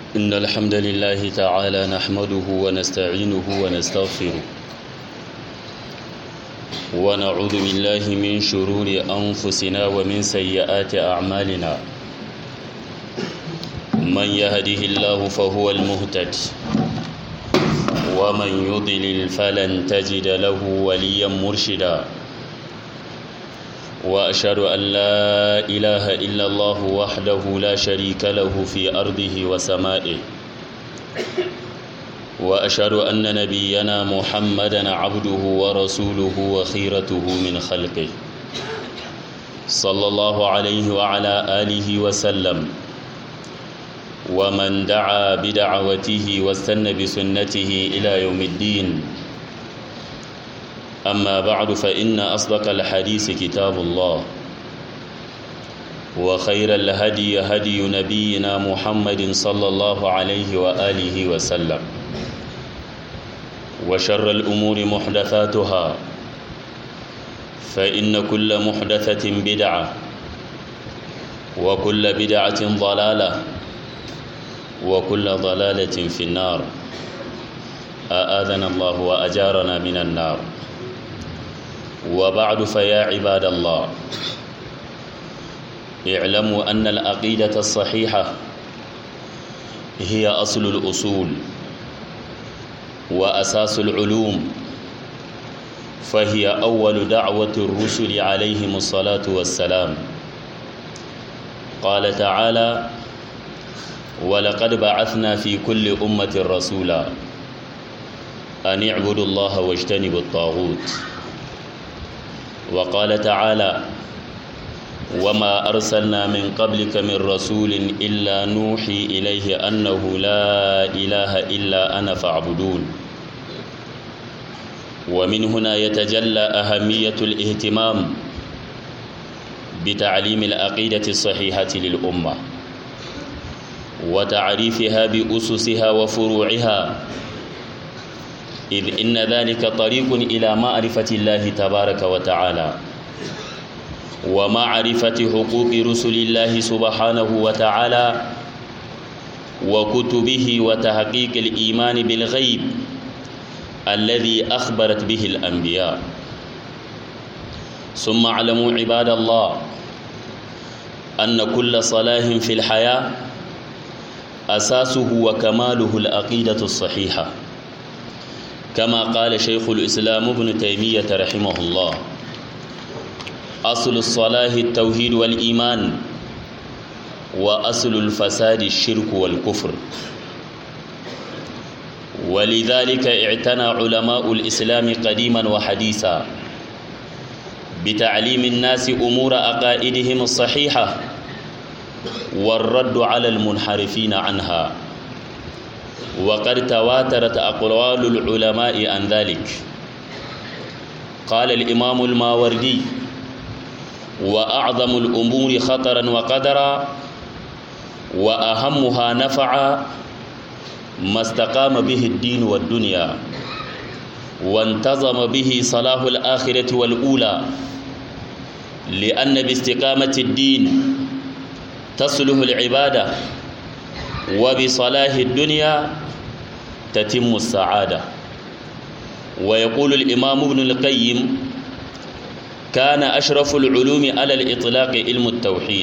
إن الحمد لله تعالى نحمده ونستعينه ونستغفره ونعوذ بالله من شرور أنفسنا ومن سيئات أعمالنا من يهده الله فهو المهتد ومن يضلل فلن تجد له وليا مرشدا وأشهد أن لا إله إلا الله وحده لا شريك له في أرضه وسمائه وأشهد أن نبينا محمدا عبده ورسوله وخيرته من خلقه صلى الله عليه وعلى آله وسلم ومن دعا بدعوته واستنى بسنته إلى يوم الدين أما بعد فإن أصدق الحديث كتاب الله وخير الهدي هدي نبينا محمد صلى الله عليه وآله وسلم وشر الأمور محدثاتها فإن كل محدثة بدعة وكل بدعة ضلالة وكل ضلالة في النار أآذنا الله وأجارنا من النار وبعد فيا عباد الله اعلموا أن العقيدة الصحيحة هي أصل الأصول وأساس العلوم فهي أول دعوة الرسل عليهم الصلاة والسلام قال تعالى ولقد بعثنا في كل أمة رسولا أن اعبدوا الله واجتنبوا الطاغوت وقال تعالى وما أرسلنا من قبلك من رسول إلا نوحي إليه أنه لا إله إلا أنا فاعبدون ومن هنا يتجلى أهمية الاهتمام بتعليم العقيدة الصحيحة للأمة وتعريفها بأسسها وفروعها إذ إن ذلك طريق إلى معرفة الله تبارك وتعالى ومعرفة حقوق رسل الله سبحانه وتعالى وكتبه وتحقيق الإيمان بالغيب الذي أخبرت به الأنبياء ثم اعلموا عباد الله أن كل صلاح في الحياة أساسه وكماله العقيدة الصحيحة كما قال شيخ الإسلام ابن تيمية رحمه الله أصل الصلاح التوحيد والإيمان وأصل الفساد الشرك والكفر ولذلك اعتنى علماء الإسلام قديما وحديثا بتعليم الناس أمور عقائدهم الصحيحة والرد على المنحرفين عنها وقد تواترت أقوال العلماء عن ذلك قال الإمام الماوردي وأعظم الأمور خطرا وقدرا وأهمها نفعا ما استقام به الدين والدنيا وانتظم به صلاح الآخرة والأولى لأن باستقامة الدين تصلح العبادة وبصلاح الدنيا تتم السعادة ويقول الإمام ابن القيم كان أشرف العلوم على الإطلاق علم التوحيد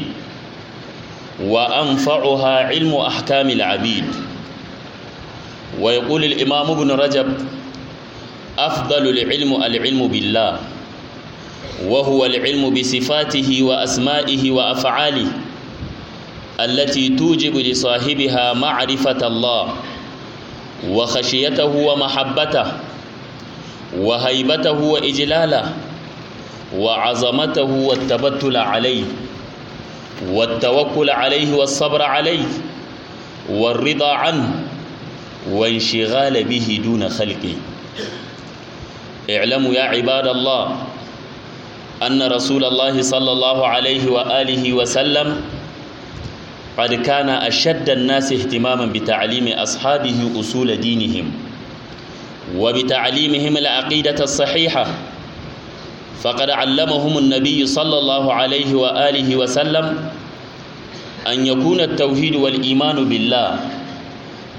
وأنفعها علم أحكام العبيد ويقول الإمام ابن رجب أفضل العلم العلم بالله وهو العلم بصفاته وأسمائه وأفعاله التي توجب لصاحبها معرفة الله وخشيته ومحبته وهيبته وإجلاله وعظمته والتبتل عليه والتوكل عليه والصبر عليه والرضا عنه وانشغال به دون خلقه اعلموا يا عباد الله أن رسول الله صلى الله عليه وآله وسلم قد كان أشد الناس اهتماما بتعليم أصحابه أصول دينهم وبتعليمهم العقيدة الصحيحة فقد علمهم النبي صلى الله عليه وآله وسلم أن يكون التوحيد والإيمان بالله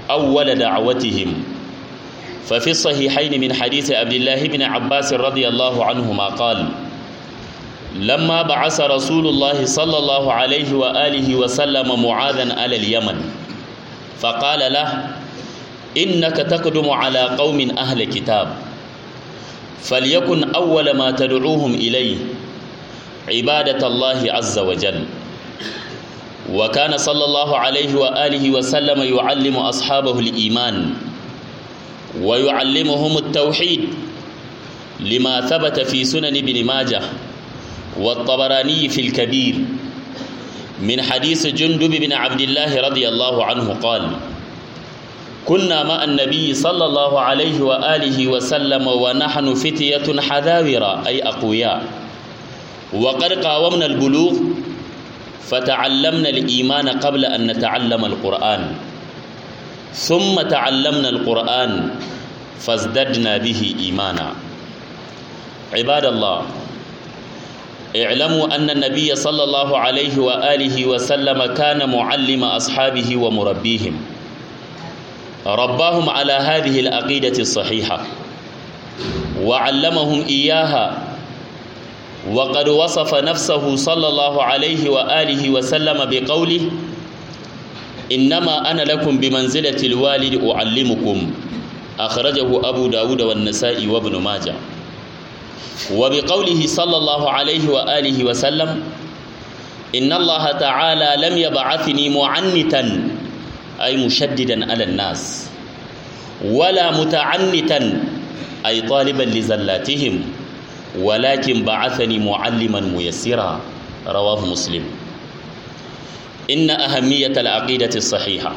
أول دعوتهم ففي الصحيحين من حديث عبد الله بن عباس رضي الله عنهما قال لما بعث رسول الله صلى الله عليه وآله وسلم معاذا على اليمن فقال له إنك تقدم على قوم أهل كتاب فليكن أول ما تدعوهم إليه عبادة الله عز وجل وكان صلى الله عليه وآله وسلم يعلم أصحابه الإيمان ويعلمهم التوحيد لما ثبت في سنن ابن ماجه والطبراني في الكبير من حديث جندب بن عبد الله رضي الله عنه قال كنا مع النبي صلى الله عليه وآله وسلم ونحن فتية حذاورة أي أقوياء وقد قاومنا البلوغ فتعلمنا الإيمان قبل أن نتعلم القرآن ثم تعلمنا القرآن فازددنا به إيمانا عباد الله اعلموا أن النبي صلى الله عليه وآله وسلم كان معلم أصحابه ومربيهم رباهم على هذه العقيدة الصحيحة وعلمهم إياها وقد وصف نفسه صلى الله عليه وآله وسلم بقوله إنما أنا لكم بمنزلة الوالد أعلمكم أخرجه أبو داود والنسائي وابن ماجه وبقوله صلى الله عليه وآله وسلم إن الله تعالى لم يبعثني معنتا أي مشددا على الناس ولا متعنتا أي طالبا لزلاتهم ولكن بعثني معلما ميسرا رواه مسلم إن أهمية العقيدة الصحيحة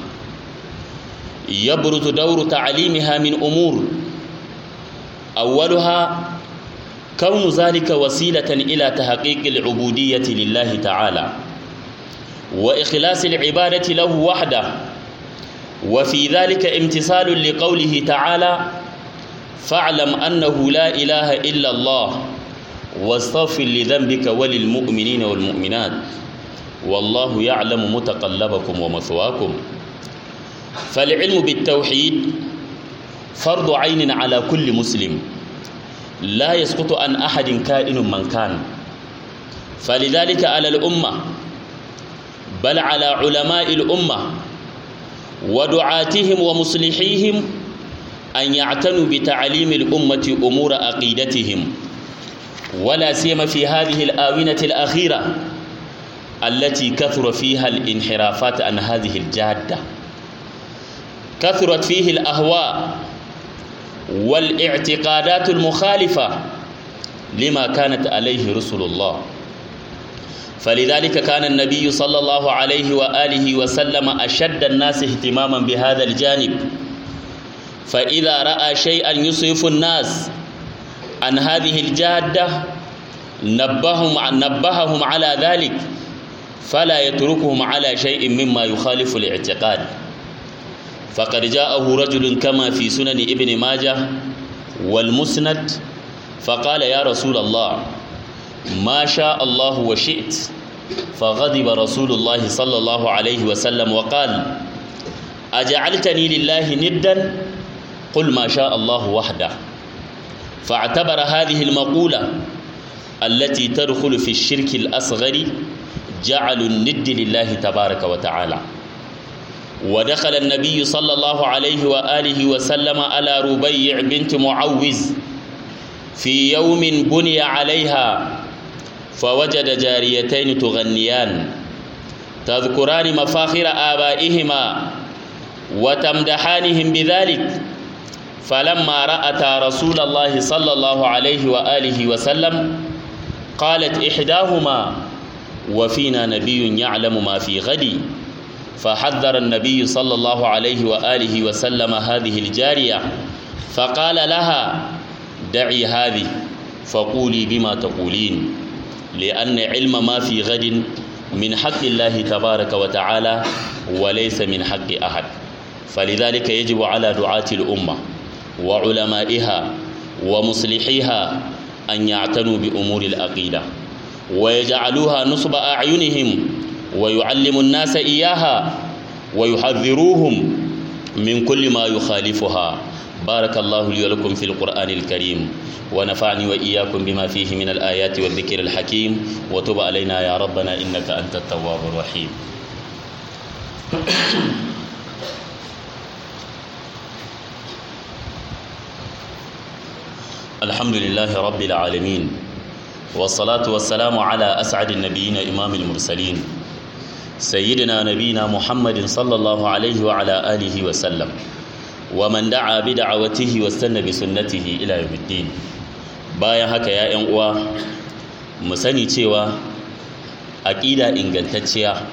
يبرز دور تعليمها من أمور أولها كون ذلك وسيلة إلى تحقيق العبودية لله تعالى وإخلاص العبادة له وحده وفي ذلك امتثال لقوله تعالى فاعلم أنه لا إله إلا الله واستغفر لذنبك وللمؤمنين والمؤمنات والله يعلم متقلبكم ومثواكم فالعلم بالتوحيد فرض عين على كل مسلم لا يسقط عن أحد كائن من كان فلذلك على الأمة بل على علماء الأمة ودعاتهم ومصلحيهم أن يعتنوا بتعليم الأمة أمور عقيدتهم ولا سيما في هذه الآونة الأخيرة التي كثر فيها الانحرافات عن هذه الجادة كثرت فيه الأهواء والاعتقادات المخالفة لما كانت عليه رسل الله فلذلك كان النبي صلى الله عليه وآله وسلم أشد الناس اهتماما بهذا الجانب فإذا رأى شيئا يصرف الناس عن هذه الجادة نبههم نبههم على ذلك فلا يتركهم على شيء مما يخالف الاعتقاد فقد جاءه رجل كما في سنن ابن ماجه والمسند فقال يا رسول الله ما شاء الله وشئت فغضب رسول الله صلى الله عليه وسلم وقال أجعلتني لله ندا قل ما شاء الله وحده فاعتبر هذه المقولة التي تدخل في الشرك الأصغر جعل الند لله تبارك وتعالى ودخل النبي صلى الله عليه وآله وسلم على ربيع بنت معوز في يوم بني عليها فوجد جاريتين تغنيان تذكران مفاخر آبائهما وتمدحانهم بذلك فلما رأتا رسول الله صلى الله عليه وآله وسلم قالت إحداهما وفينا نبي يعلم ما في غد فحذر النبي صلى الله عليه وآله وسلم هذه الجارية فقال لها دعي هذه فقولي بما تقولين لأن علم ما في غد من حق الله تبارك وتعالى وليس من حق أحد فلذلك يجب على دعاة الأمة وعلمائها ومصلحيها أن يعتنوا بأمور العقيدة ويجعلوها نصب أعينهم ويعلم الناس إياها ويحذروهم من كل ما يخالفها بارك الله لي ولكم في القرآن الكريم ونفعني وإياكم بما فيه من الآيات والذكر الحكيم وتب علينا يا ربنا إنك أنت التواب الرحيم الحمد لله رب العالمين والصلاة والسلام على أسعد النبيين إمام المرسلين سيدنا نبينا محمد صلى الله عليه وعلى آله وسلم ومن دعا بدعوته واستنى بسنته إلى يوم الدين bayan haka ya ‘yan uwa mu sani cewa aƙida ingantacciya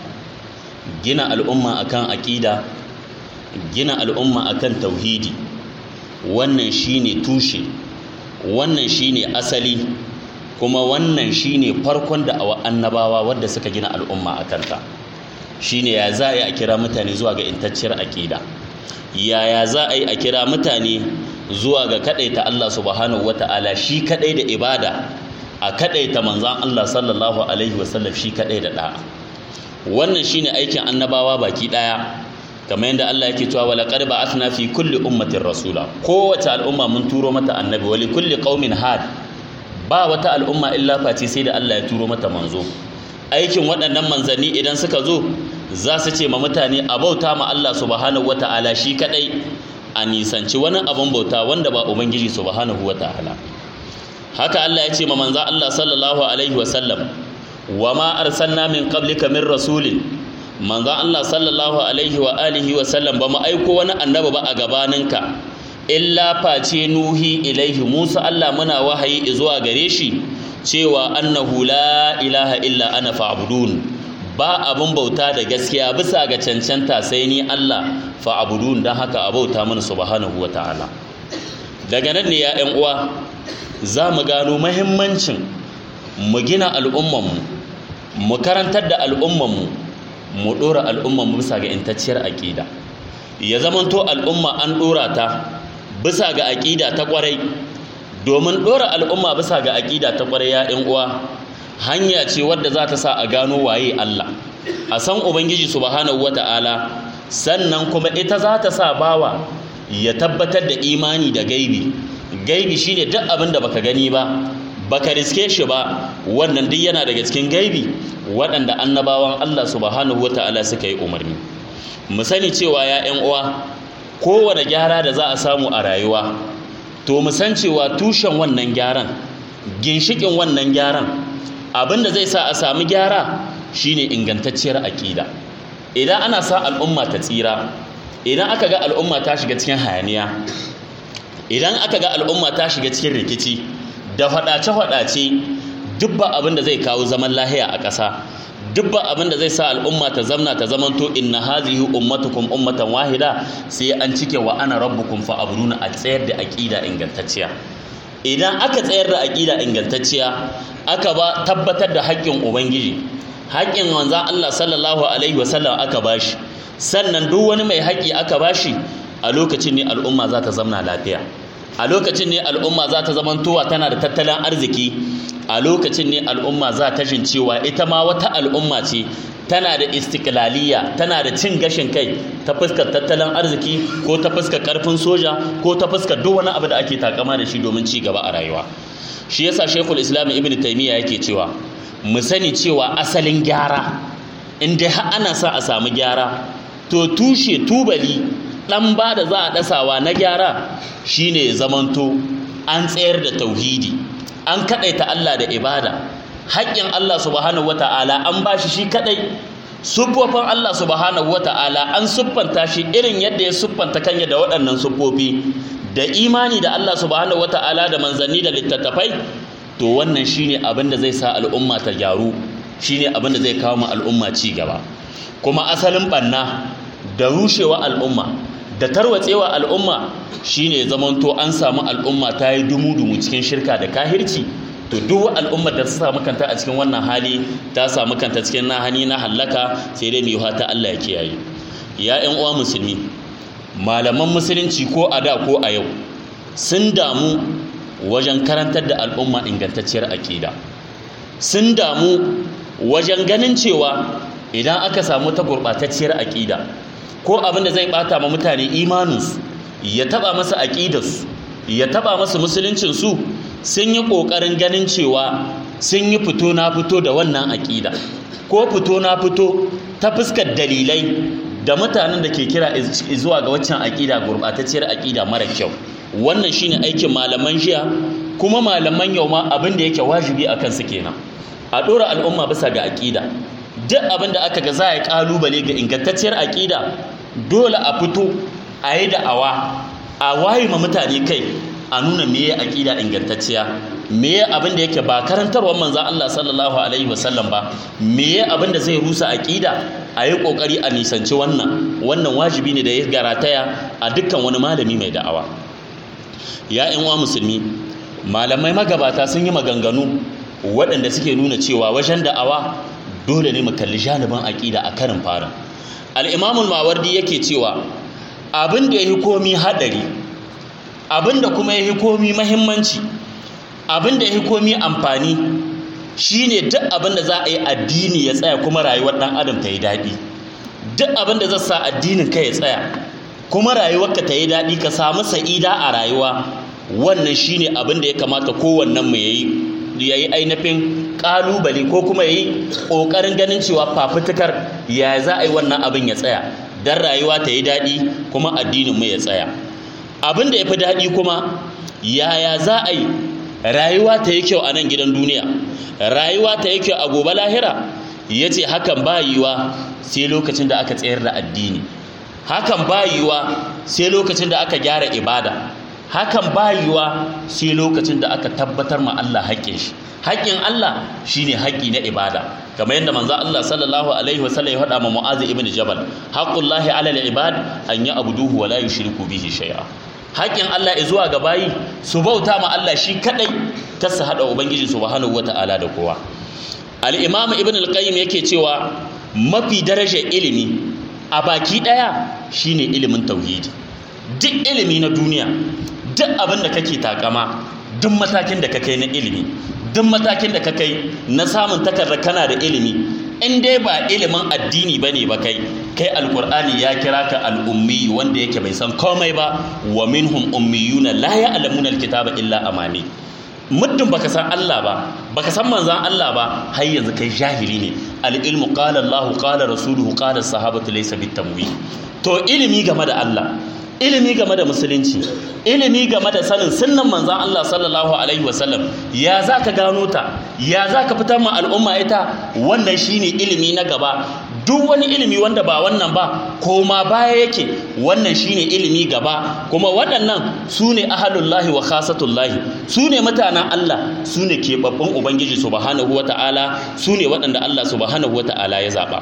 gina al'umma akan aƙida gina al'umma akan tauhidi wannan shine tushe wannan shine asali kuma wannan shine farkon da annabawa wadda suka gina al'umma a kanta shine ya za a yi a kira mutane zuwa ga intacciyar aƙida yaya za a yi a kira mutane zuwa ga kaɗaita Allah subhanahu wata'ala shi kaɗai da ibada a kaɗaita manzan Allah sallallahu alaihi wasallam shi kaɗai da ɗa'a wannan shine aikin annabawa baki ɗaya kamar yadda Allah yake cewa wala qad ba'athna fi kulli ummatin rasula kowace al'umma mun turo mata annabi wa li kulli qaumin had ba wata al'umma illa face sai da Allah ya turo mata manzo aikin waɗannan manzanni idan suka zo za su ce ma mutane a bauta ma Allah subhanahu wata'ala shi kadai a nisanci wani abin bauta wanda ba ubangiji subhanahu wata'ala haka Allah ya ce ma manzo Allah sallallahu alaihi wasallam wa ma arsalna min qablika min rasulin manzo Allah sallallahu alaihi wa alihi wasallam ba mu aiko wani annabi ba a gabaninka illa face nuhi ilaihi Musa Allah muna wahayi zuwa gare shi cewa annahu la ilaha illa ana fa'budun ba abun bauta da gaskiya bisa ga cancanta sai ni Allah fa'budun dan haka a bauta mana subhanahu wata'ala daga nan ne ya ƴan uwa za mu gano muhimmancin mu gina al'ummanmu mu karantar da al'ummanmu mu ɗora al'ummanmu bisa ga intacciyar aƙida ya zamanto al'umma an ɗora ta bisa ga aƙida ta ƙwarai domin ɗora al'umma bisa ga aƙida ta ƙwarai ya ‘yan uwa hanya ce wadda za ta sa a gano waye Allah a san Ubangiji subhanahu wata'ala sannan kuma ita za ta sa bawa ya tabbatar da imani da gaibi gaibi shine duk abin da baka gani ba baka riske shi ba wannan duk yana daga cikin gaibi waɗanda annabawan Allah subhanahu wata'ala suka yi umarni mu sani cewa ya ‘yan uwa kowane gyara da za a samu a rayuwa to mu san cewa tushen wannan gyaran ginshikin wannan gyaran abin da zai sa a samu gyara shine ingantacciyar aƙida idan ana sa al'umma ta tsira idan aka ga al'umma ta shiga cikin hayaniya idan aka ga al'umma ta shiga cikin rikici da faɗace-faɗace duk ba abin da zai kawo zaman lahiya a ƙasa duk ba abin da zai sa al'umma ta zamna ta zamanto inna hazihi ummatukum ummatan wahida sai an cike wa ana rabbukum fa abruna a tsayar da aqida ingantacciya idan aka tsayar da aqida ingantacciya aka ba tabbatar da haƙƙin ubangiji haƙƙin manzon Allah sallallahu alaihi wasallam aka bashi sannan duk wani mai haƙƙi aka bashi a lokacin ne al'umma za ta zamna lafiya a lokacin ne al'umma za ta zamantowa tana da tattalin arziki a lokacin ne al'umma za ta jin cewa ita ma wata al'umma ce tana da istiklaliya tana da cin gashin kai ta fuskar tattalin arziki ko ta fuskar karfin soja ko ta fuskar duk wani abu da ake takama da shi domin ci gaba a rayuwa shi yasa shekul islam ibn taymiya yake cewa mu sani cewa asalin gyara in dai har ana sa a samu gyara to tushe tubali dan ba da za a dasawa na gyara shine zamanto an tsayar da tauhidi an kadaita Allah da ibada haƙƙin Allah subhanahu wata'ala an bashi shi kadai siffofin Allah subhanahu wata'ala an siffanta shi irin yadda ya siffanta kanya da waɗannan siffofi da imani da Allah subhanahu wata'ala da manzanni da littattafai to wannan shine abin da zai sa al'umma ta gyaru shine abin da zai kawo ma al'umma ci gaba kuma asalin banna da rushewa al'umma da tarwatsewa al'umma shine zamanto an samu al'umma ta yi dumu-dumu cikin shirka da kahirci to duk al'ummar da ta samu kanta a cikin wannan hali ta samu kanta cikin na hani na hallaka sai dai mai ta Allah ya kiyaye ya ƴan uwa musulmi malaman musulunci ko a da ko a yau sun damu wajen karantar da al'umma ingantacciyar aƙida sun damu wajen ganin cewa idan aka samu ta gurɓatacciyar aƙida ko abin da zai bata ma mutane imaninsu ya taba masa aƙidarsu ya taba masa musuluncinsu sun yi ƙoƙarin ganin cewa sun yi fito na fito da wannan aƙida ko fito na fito ta fuskar dalilai da mutanen da ke kira zuwa ga waccan aƙida gurɓatacciyar aƙida mara kyau wannan shine aikin malaman jiya kuma malaman yau ma abin da yake wajibi a kansu kenan a ɗora al'umma bisa ga aƙida duk abin da aka ga za a yi ƙalubale ga ingantacciyar aƙida dole a fito a yi da'awa a waye ma mutane kai a nuna meye aƙida ingantacciya meye abin da yake ba karantarwar manzan Allah sallallahu alaihi wasallam ba meye abin da zai rusa aƙida a yi ƙoƙari a nisanci wannan wannan wajibi ne da ya garataya a dukkan wani malami mai da'awa ya uwa musulmi malamai magabata sun yi maganganu waɗanda suke nuna cewa wajen da'awa dole ne mu kalli janibin aƙida a karin fara al'imamul mawardi yake cewa abin da ya yi komi haɗari abin da kuma ya yi komi mahimmanci abin da ya yi komi amfani shine duk abin da za a yi addini ya tsaya kuma rayuwar ɗan adam ta yi daɗi duk abin da zai sa addinin ka ya tsaya kuma rayuwarka ta yi daɗi ka samu sa'ida a rayuwa wannan shine abin da ya kamata kowannen mu yayi yayi ainihin kalubale ko kuma yayi kokarin ganin cewa fafutukar ya za a yi wannan abin ya tsaya dan rayuwa ta yi daɗi kuma addinin mu ya tsaya abin da ya fi daɗi kuma yaya za a yi rayuwa ta yi kyau a nan gidan duniya rayuwa ta yi kyau a gobe lahira ya ce hakan ba yiwa sai lokacin da aka tsayar da addini hakan ba yiwa sai lokacin da aka gyara ibada hakan ba yiwa sai lokacin da aka tabbatar ma Allah haƙƙin shi haƙƙin Allah shine haƙƙi na ibada kamar yadda manzo Allah sallallahu alaihi wasallam ya faɗa ma Mu'adh ibn Jabal haqqullahi 'ala al-ibad an ya'buduhu wa la yushriku bihi shay'a haƙƙin Allah zuwa ga bayi su bauta ma Allah shi kadai kar su hada ubangiji subhanahu wata'ala da kowa al-imam ibn al-qayyim yake cewa mafi darajar ilimi a baki daya shine ilimin tauhidi duk ilimi na duniya duk abin da kake takama duk matakin da ka kai na ilimi duk matakin da ka kai na samun takardar kana da ilimi in dai ba ilimin addini ba ne ba kai kai alkur'ani ya kira ka al'ummi wanda yake bai san komai ba wa minhum ummiyuna la ya'lamuna alkitaba illa amani muddin baka san Allah ba baka san manzan Allah ba har yanzu kai jahili ne al-ilmu qala Allah qala rasuluhu qala sahabatu laysa bitamwi to ilimi game da Allah ilimi game da musulunci ilimi game da sanin sunnan manzan Allah sallallahu alaihi wasallam ya za ka gano ta ya za ka fitar ma al'umma ita wannan shine ilimi na gaba duk wani ilimi wanda ba wannan ba koma baya yake wannan shine ilimi gaba kuma waɗannan su ne ahalullahi wa khasatullahi su ne mutanen Allah su ne keɓaɓɓun ubangiji subhanahu wa ta'ala su ne waɗanda Allah subhanahu wa ta'ala ya zaɓa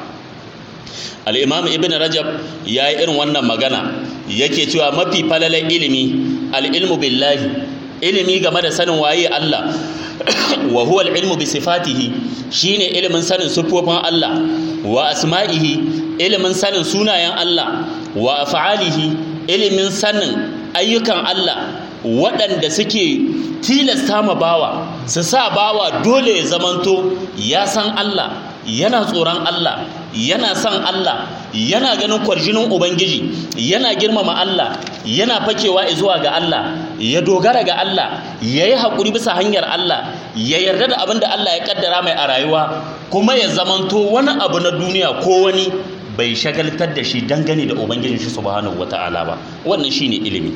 al'imam ibn rajab ya yi irin wannan magana yake cewa mafi falalar ilimi al'ilmu billahi ilimi game da sanin waye Allah wa huwa al'ilmu bi sifatihi shine ilimin sanin siffofin Allah wa asma'ihi ilimin sanin sunayen Allah wa af'alihi ilimin sanin ayyukan Allah waɗanda suke tilasta ma bawa su sa bawa dole ya zamanto ya san Allah yana tsoron Allah yana son Allah yana ganin kwarjinin Ubangiji yana girmama Allah yana fakewa zuwa ga Allah ya dogara ga Allah ya yi haƙuri bisa hanyar Allah ya yarda da abin da Allah ya ƙaddara mai a rayuwa kuma ya zamanto wani abu na duniya ko wani bai shagaltar da shi dangane da Ubangijin shi subhanahu wata'ala ba wannan shine ilimi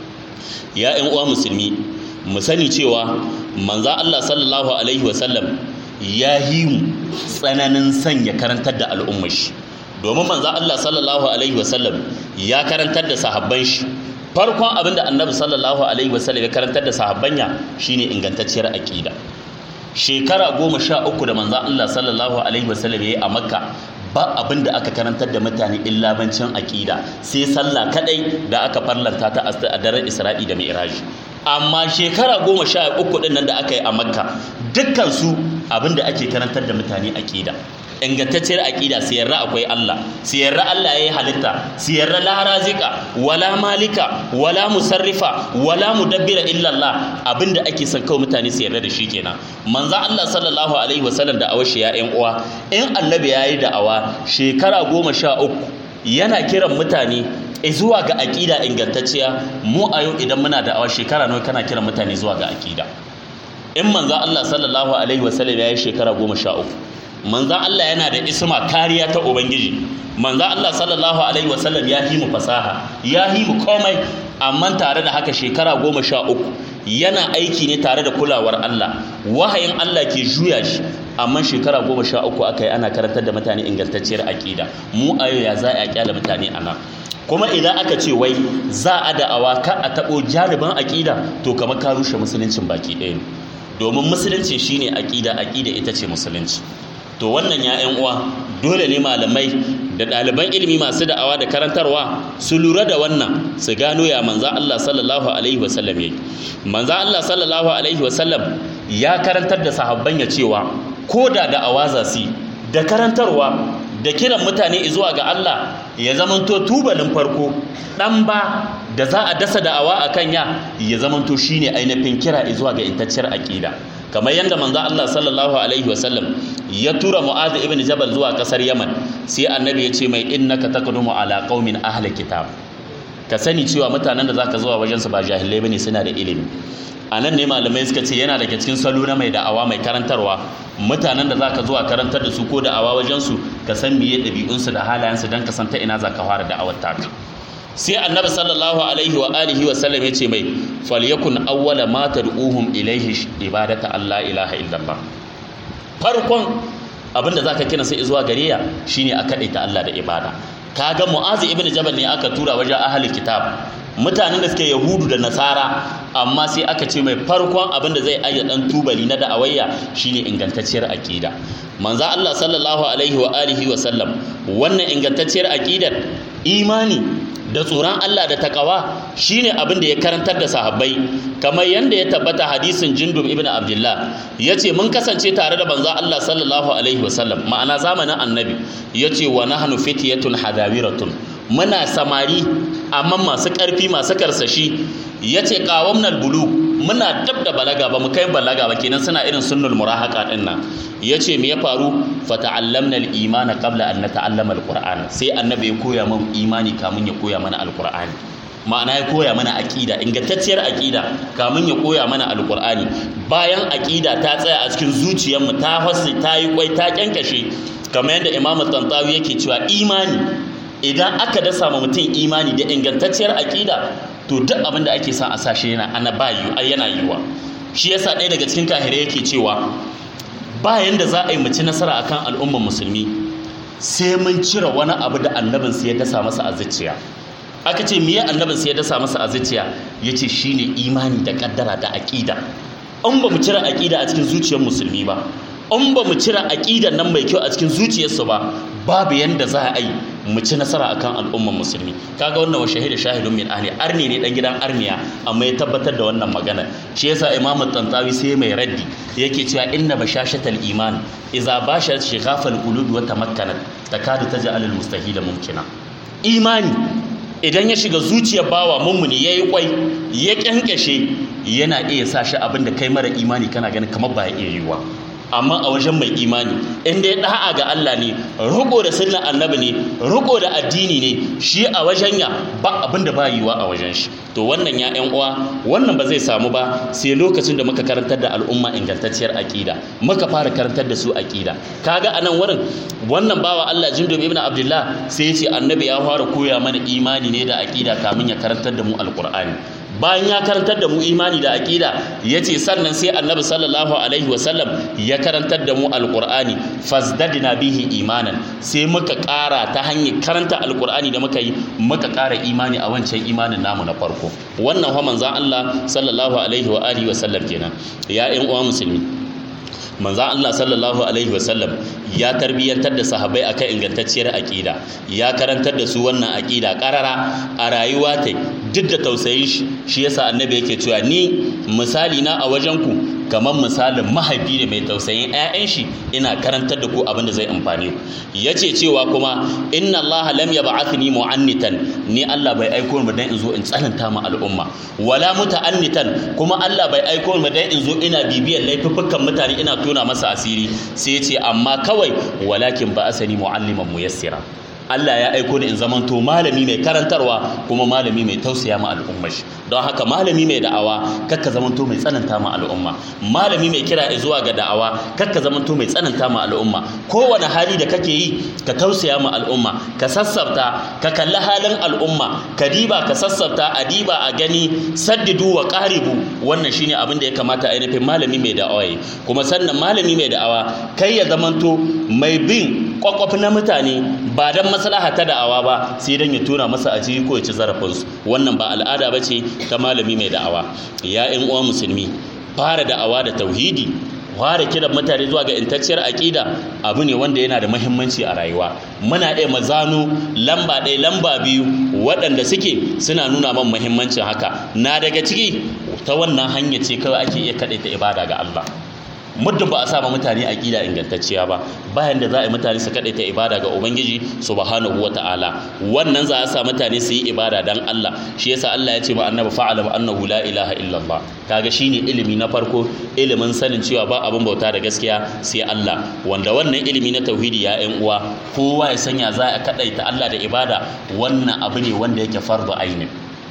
ya ƴan uwa musulmi mu sani cewa manzo Allah sallallahu alaihi wasallam ya yi mu tsananin sanya karantar da al'ummar shi domin manzo Allah sallallahu alaihi wasallam ya karantar da sahabban shi farkon abinda annabi sallallahu alaihi wasallam ya karantar da sahabbanya shine ingantacciyar aqida shekara goma sha uku da manzo Allah sallallahu alaihi wasallam ya yi a makka ba abin da aka karantar da mutane illa bancin aqida sai sallah kadai da aka farlanta ta a daren Isra'i da Mi'raj amma shekara goma sha uku din nan da aka yi a makka dukkan su abin da ake karantar da mutane aqida ingantacciyar aƙida su yarda akwai Allah su yarda Allah ya yi halitta su yarda la razika wala malika wala musarrifa wala mudabbira illa Allah abinda ake son kawai mutane su yarda da shi kenan manzo Allah sallallahu alaihi wasallam da awashi ya ƴan uwa in annabi ya yi da'awa shekara goma sha uku yana kiran mutane zuwa ga aƙida ingantacciya mu a yau idan muna da awa shekara nawa kana kiran mutane zuwa ga aƙida in manzan Allah sallallahu alaihi wasallam ya yi shekara goma sha uku manzan Allah yana da isma kariya ta ubangiji manzan Allah sallallahu alaihi wasallam ya yi mu fasaha ya yi mu komai amma tare da haka shekara goma sha uku yana aiki ne tare da kulawar Allah wahayin Allah ke juya shi amma shekara goma sha uku aka yi ana karantar da mutane ingantacciyar aƙida mu a yau ya za a kyala mutane a nan kuma idan aka ce wai za a da'awa ka a taɓo janibin aƙida to kamar ka rushe musuluncin baki ɗaya ne domin musulunci shine aƙida aƙida ita ce musulunci to wannan ya ƴan uwa dole ne malamai da ɗaliban ilimi masu da'awa da karantarwa su lura da wannan su gano ya manza Allah sallallahu alaihi wasallam yayi manza Allah sallallahu alaihi wasallam ya karantar da sahabban ya cewa ko da da'awa za su da karantarwa da kiran mutane zuwa ga Allah ya zamanto tubalin farko dan ba da za a dasa da'awa a kanya ya zamanto shine ainihin kira zuwa ga intacciyar aqida kamar yadda manzo Allah sallallahu alaihi wasallam ya tura Mu'adh ibn Jabal zuwa kasar Yaman sai annabi ya ce mai innaka taqdumu ala qaumin ahli kitab ka sani cewa mutanen da zaka zuwa wajen su ba jahilai bane suna da ilimi a nan ne malamai suka ce yana daga cikin salo na mai da'awa mai karantarwa mutanen da zaka zuwa karantar da su ko da'awa wajen su ka san miye ɗabi'unsu da halayensu don ka san ta ina zaka fara da'awar taka sai annabi sallallahu alaihi wa alihi wa sallam yace mai falyakun awwala ma tad'uhum ilayhi ibadata Allah ilaha illallah farkon abinda zaka kina sai zuwa gare ya shine a kadaita Allah da ibada kaga mu'azi ibn jabal ne aka tura wajen ahli kitab mutanen da suke yahudu da nasara amma sai aka ce mai farkon abin da zai ayya dan tubali na da'awayya shine ingantacciyar aqida manzo Allah sallallahu alaihi wa alihi wa sallam wannan ingantacciyar aqidar imani da tsoron Allah da takawa shine abin da ya karantar da sahabbai kamar yanda ya tabbata hadisin Jindub ibn Abdullah yace mun kasance tare da banza Allah sallallahu alaihi wasallam ma'ana zamanin annabi yace wa nahnu fityatun hadawiratun muna samari amma masu ƙarfi masu karsashi yace qawamnal bulug muna dab da balaga ba mu kai balaga ba kenan suna irin sunnul murahaka din nan yace me ya faru fata'allamna al-iman qabla an nata'allama al-qur'an sai annabi ya koya mun imani kamun ya koya mana al-qur'ani ma'ana ya koya mana aqida ingantacciyar aqida kamun ya koya mana al-qur'ani bayan aqida ta tsaya a cikin zuciyarmu ta hasi ta yi kwai ta kyankashe kamar yadda imamu tantawi yake cewa imani idan aka dasa ma mutum imani da ingantacciyar aqida to duk abin da ake son a sashe yana ana ba yana yiwa shi yasa ɗaya daga cikin kahirai yake cewa bayan da za a yi mace nasara akan al'ummar musulmi sai mun cire wani abu da annabin sai ya dasa masa a zuciya aka ce miye annabin sai ya dasa masa a zuciya yace shine imani da kaddara da aqida in ba mu cire aqida a cikin zuciyar musulmi ba in ba mu cire aqidan nan mai kyau a cikin zuciyarsu ba babu yanda za a yi mu ci nasara akan al'ummar musulmi kaga wannan wa shahida shahidun min ahli arni ne dan gidan arniya amma ya tabbatar da wannan magana shi yasa imam tantawi sai mai raddi yake cewa inna bashashatal iman idza bashat shighafal qulub wa tamakkanat takadu taj'al al mustahila mumkina imani idan ya shiga zuciyar bawa mummuni yayi kwai ya kyankashe yana iya sa shi abinda kai mara imani kana ganin kamar ba ya iya yiwa amma a wajen mai imani inda ya da'a ga Allah ne riko da sunnan annabi ne riko da addini ne shi a wajen ya ba abin da ba yiwa a wajen shi to wannan ya ƴan uwa wannan ba zai samu ba sai lokacin da muka karantar da al'umma ingantacciyar aqida muka fara karantar da su aqida kaga anan wurin wannan bawa Allah Jindub ibn Abdullah sai ya ce annabi ya fara koya mana imani ne da aqida kamin ya karantar da mu alqur'ani bayan ya karantar da mu imani da aƙida ya ce sannan sai annabi sallallahu alaihi wasallam ya karantar da mu alƙur'ani fazdadina bihi imanan sai muka ƙara ta hanyar karanta alƙur'ani da muka yi muka ƙara imani a wancan imanin namu na farko wannan fa manzon Allah sallallahu alaihi wa alihi wasallam kenan ya ƴan uwa musulmi manzan Allah sallallahu alaihi wasallam ya tarbiyyantar da sahabbai akan ingantacciyar aƙida ya karantar da su wannan aƙida ƙarara a rayuwa ta duk da tausayin shi shi yasa annabi yake cewa ni misali na a wajen ku kamar misalin mahaifi ne mai tausayin 'ya'yan shi ina karantar da ku abin da zai amfane ku yace cewa kuma inna Allah lam yab'athni mu'annitan ni Allah bai aiko ni dan in zo in tsananta ma al'umma wala muta'annitan kuma Allah bai aiko ni dan in zo ina bibiyar laifuffukan mutane ina tona masa asiri sai ce amma kawai walakin ba asani mu'alliman muyassira Allah ya aiko ni in zamanto malami mai karantarwa kuma malami mai tausaya ma al'umma shi don haka malami mai da'awa kakka zamanto mai tsananta ma al'umma malami mai kira zuwa ga da'awa kakka zamanto mai tsananta ma al'umma kowane hali da kake yi ka tausaya ma al'umma ka sassafta ka kalli halin al'umma ka diba ka sassafta a diba a gani saddidu wa qaribu wannan shine abin da ya kamata ainihin malami mai da'awa yi kuma sannan malami mai da'awa kai ya zamanto mai bin kwakwaf na mutane ba dan maslaha ta da'awa ba sai dan ya tona masa a ciki ko ya ci zarafinsu wannan ba al'ada ba ce ta malami mai da'awa ya ƴan uwa musulmi fara da'awa da tauhidi fara kiran mutane zuwa ga intacciyar aƙida abu ne wanda yana da muhimmanci a rayuwa muna iya mazano lamba ɗaya lamba biyu waɗanda suke suna nuna man muhimmancin haka na daga ciki ta wannan hanya ce kawai ake iya kaɗaita ibada ga Allah muddin ba a sa mutane aqida ingantacciya ba bayan da za a yi mutane su kadaita ibada ga ubangiji subhanahu wataala wannan za a sa mutane su yi ibada dan Allah shi yasa Allah ya ce ma annabi fa'alam annahu la ilaha illallah kaga shine ilimi na farko ilimin sanin cewa ba abin bauta da gaskiya sai Allah wanda wannan ilimi na tauhidi ya ƴan uwa kowa ya sanya za a kadaita Allah da ibada wannan abu ne wanda yake fardu ainin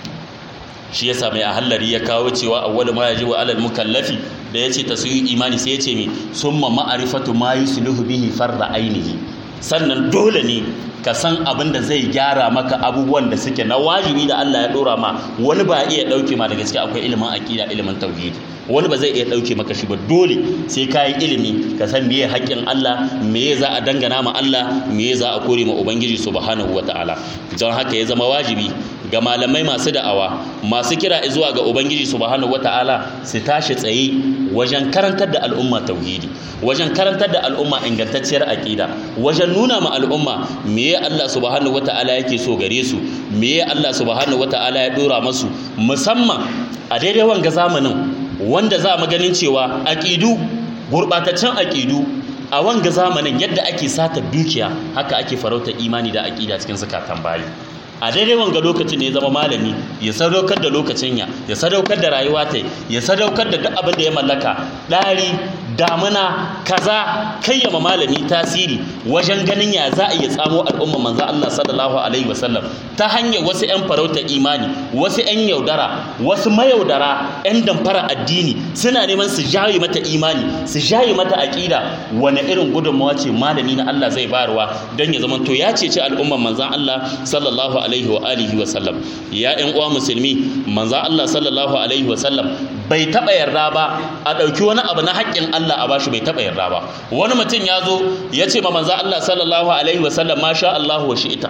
shi yasa mai ahallari ya kawo cewa awwal ma yajibu alal mukallafi da yace tasyiyu imani sai yace mi summa ma'rifatu ma yusluhu bihi farda ainihi sannan dole ne ka san abin da zai gyara maka abubuwan da suke na wajibi da Allah ya dora ma wani ba iya dauke ma da gaske akwai ilimin aqida ilimin tauhidi wani ba zai iya dauke maka shi ba dole sai ka yi ilimi ka san meye haƙƙin Allah meye za a dangana ma Allah meye za a kore ma ubangiji subhanahu wataala don haka ya zama wajibi ga malamai masu da'awa masu kira zuwa ga ubangiji subhanahu wataala su tashi tsaye wajen karantar da al'umma tauhidi wajen karantar da al'umma ingantacciyar aqida wajen nuna ma al'umma meye Allah subhanahu wataala yake so gare su meye Allah subhanahu wataala ya dora masu musamman a daidai wanga zamanin wanda za mu ganin cewa aqidu gurbataccen aqidu a wanga zamanin yadda ake sata dukiya haka ake farauta imani da aqida cikin zakatan bayi a daidai wanga lokacin ne ya zama malami ya sadaukar da lokacin ya ya sadaukar da rayuwa ta ya sadaukar da duk abin da ya mallaka ɗari damuna kaza kayyama malami tasiri wajen ganin ya za a iya tsamo al'umma manzo Allah sallallahu alaihi wasallam ta hanyar wasu 'yan farauta imani wasu 'yan yaudara wasu mayaudara 'yan damfara addini suna neman su jaye mata imani su jaye mata aƙida wani irin gudunmawa ce malami na Allah zai bayarwa don ya zama to ya cece al'umman manzon Allah sallallahu alaihi wa alihi wa sallam ya ƴan uwa musulmi manzon Allah sallallahu alaihi wa sallam bai taɓa yarda ba a ɗauki wani abu na haƙƙin Allah a bashi bai taɓa yarda ba wani mutum ya zo ya ce ma manzon Allah sallallahu alaihi wa sallam masha Allah wa shi'ita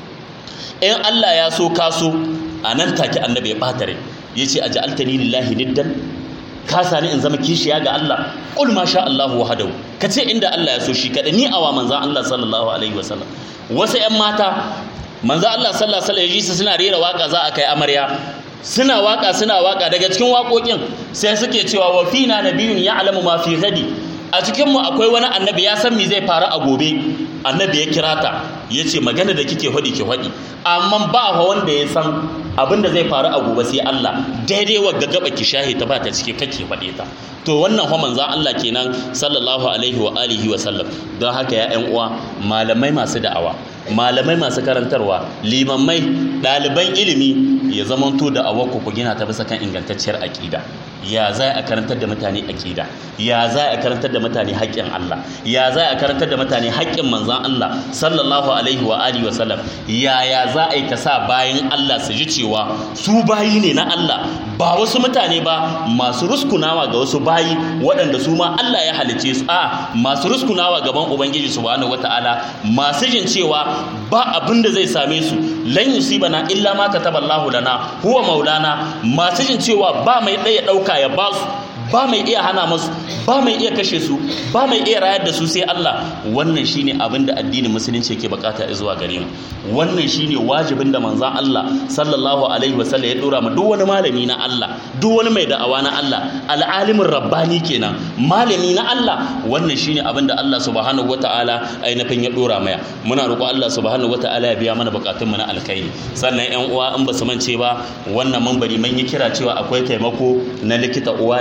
in Allah ya so ka so a nan take annabi ya ɓata rai ya ce a ja'altani lillahi niddan ka sani in zama kishiya ga Allah qul ma sha Allah wahdahu ka ce inda Allah ya so shi kada ni awa manzon Allah sallallahu alaihi wasallam wasu ƴan mata manzon Allah sallallahu alaihi wasallam suna rera waka za a kai amarya suna waka suna waka daga cikin waƙoƙin sai suke cewa wa fina nabiyyun ya'lamu ma fi ghadi a cikin mu akwai wani annabi ya san me zai faru a gobe annabi ya kira ta ya ce magana da kike faɗi ki faɗi amma ba wanda ya san abin da zai faru a gobe sai Allah daidai wa gaba ki shahi ta ba ta cike kake faɗe ta to wannan fa manzon Allah kenan sallallahu alaihi wa alihi wa sallam don haka ya ƴan uwa malamai masu da'awa malamai masu karantarwa limammai ɗaliban ilimi ya zamanto da awakku ku gina ta bisa kan ingantacciyar aƙida ya za a karantar da mutane aƙida ya za a karantar da mutane haƙƙin Allah ya za a karantar da mutane haƙƙin manzon Allah sallallahu alaihi wa alihi wa sallam ya ya za a yi ka sa bayan Allah su ji cewa su bayi ne na Allah ba wasu mutane ba masu ruskunawa ga wasu bayi waɗanda su ma Allah ya halice su a masu ruskunawa gaban ubangiji subhanahu wataala masu jin cewa ba abin da zai same su lan yusibana illa ma kataballahu lana huwa maulana masu jin cewa ba mai ɗaya ɗauka ya ba su ba mai iya hana masu ba mai iya kashe su ba mai iya rayar da su sai Allah wannan shine abin da addinin musulunci yake bukata zuwa gare mu wannan shine wajibin da manzon Allah sallallahu alaihi wasallam ya dora ma duk wani malami na Allah duk wani mai da'awa na Allah al'alimin rabbani kenan malami na Allah wannan shine abin da Allah subhanahu wataala ainihin ya dora maya muna roƙo Allah subhanahu wataala ya biya mana bukatun mu na alkhairi sannan ƴan uwa in ba su mance ba wannan mambari mun yi kira cewa akwai taimako na likita uwa da ɗanta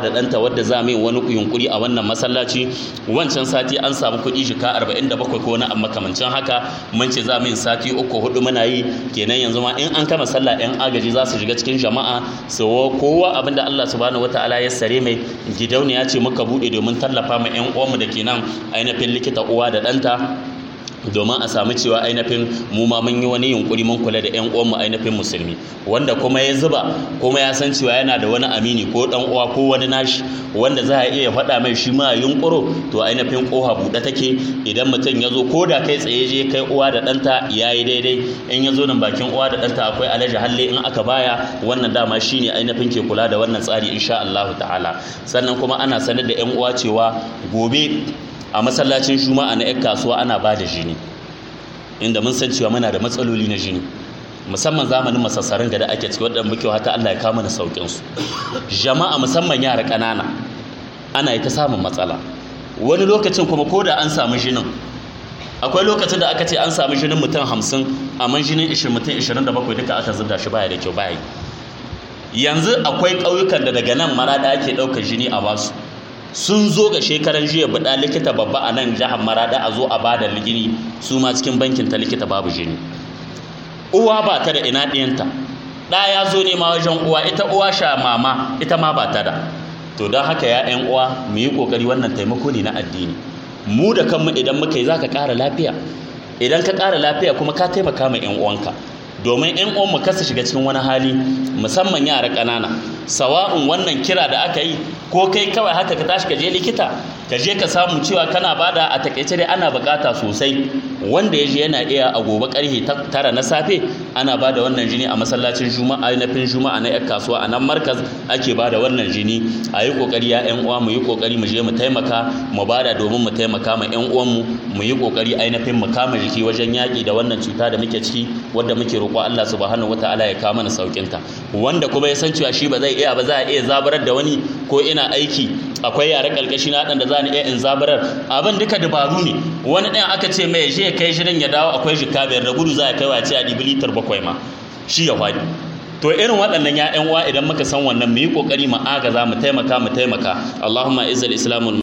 wadda za mu yi wani yunkuri a wannan masallaci wancan sati an samu kuɗi jika 47 ko wani amma kamancin haka mun ce za mu yi sati uku hudu muna yi kenan yanzu ma in an kama sallah yan agaji za su shiga cikin jama'a su kowa abinda Allah subhanahu wataala ya sare mai gidauniya ce muka bude domin tallafa ma yan uwanmu da ke nan ainihin likita uwa da ɗanta domin a samu cewa ainihin mu ma mun yi wani yunkuri mun kula da ƴan uwanmu ainihin musulmi wanda kuma ya zuba kuma ya san cewa yana da wani amini ko dan uwa ko wani nashi wanda za a iya faɗa mai shi ma yunkuro to ainihin koha buɗe take idan mutum ya zo ko da kai tsaye je kai uwa da ɗanta ya yi daidai in ya zo nan bakin uwa da ɗanta akwai alaji halle in aka baya wannan dama shine ainihin ke kula da wannan tsari insha Allah ta'ala sannan kuma ana sanar da ƴan uwa cewa gobe a masallacin juma'a na 'yan kasuwa ana ba da jini inda mun san cewa muna da matsaloli na jini musamman zamanin masassarin da ake ciki wadda muke hata Allah ya kama na saukin su jama'a musamman yara ƙanana ana yi ta samun matsala wani lokacin kuma ko da an samu jinin akwai lokacin da aka ce an samu jinin mutum hamsin amma jinin ishirin mutum ishirin da bakwai duka aka zubda shi baya da kyau baya yanzu akwai ƙauyukan da daga nan maraɗa ake ɗaukar jini a basu sun zo ga shekaran jiya buɗa likita babba a nan jihar marada a zo a bada ligini su ma cikin bankin ta likita babu jini uwa ba ta da ina ɗiyanta ɗa ya zo nema wajen uwa ita uwa sha mama ita ma ba ta da to don haka ya ƴan uwa mu yi ƙoƙari wannan taimako ne na addini mu da kanmu idan muka yi za ka ƙara lafiya idan ka ƙara lafiya kuma ka taimaka ma ƴan uwanka domin ƴan uwan mu kasa shiga cikin wani hali musamman yara ƙanana sawa'un wannan kira da aka yi ko kai kawai haka ka tashi ka je likita ka je ka samu cewa kana bada a takaice dai ana bukata sosai wanda ya je yana iya a gobe karfe tara na safe ana bada wannan jini a masallacin juma'a na fin juma'a na yan kasuwa a nan markaz ake bada wannan jini a yi kokari ya yan uwa mu yi kokari mu je mu taimaka mu bada domin mu taimaka ma yan uwanmu mu yi kokari ainihin mu kama jiki wajen yaƙi da wannan cuta da muke ciki wadda muke roƙo Allah subhanahu wataala ya kawo mana saukin ta wanda kuma ya san cewa shi ba zai iya ba za a iya zabarar da wani ko ina aiki akwai yare kalkashi na da za ni iya in zabarar abin duka dabaru ne wani ɗayan aka ce mai je kai shirin ya dawo akwai jika biyar da gudu za a kai wace a ɗibi litar bakwai ma shi ya faɗi to irin waɗannan ya uwa idan muka san wannan mu yi ƙoƙari mu agaza mu taimaka mu taimaka Allahumma izzal islamul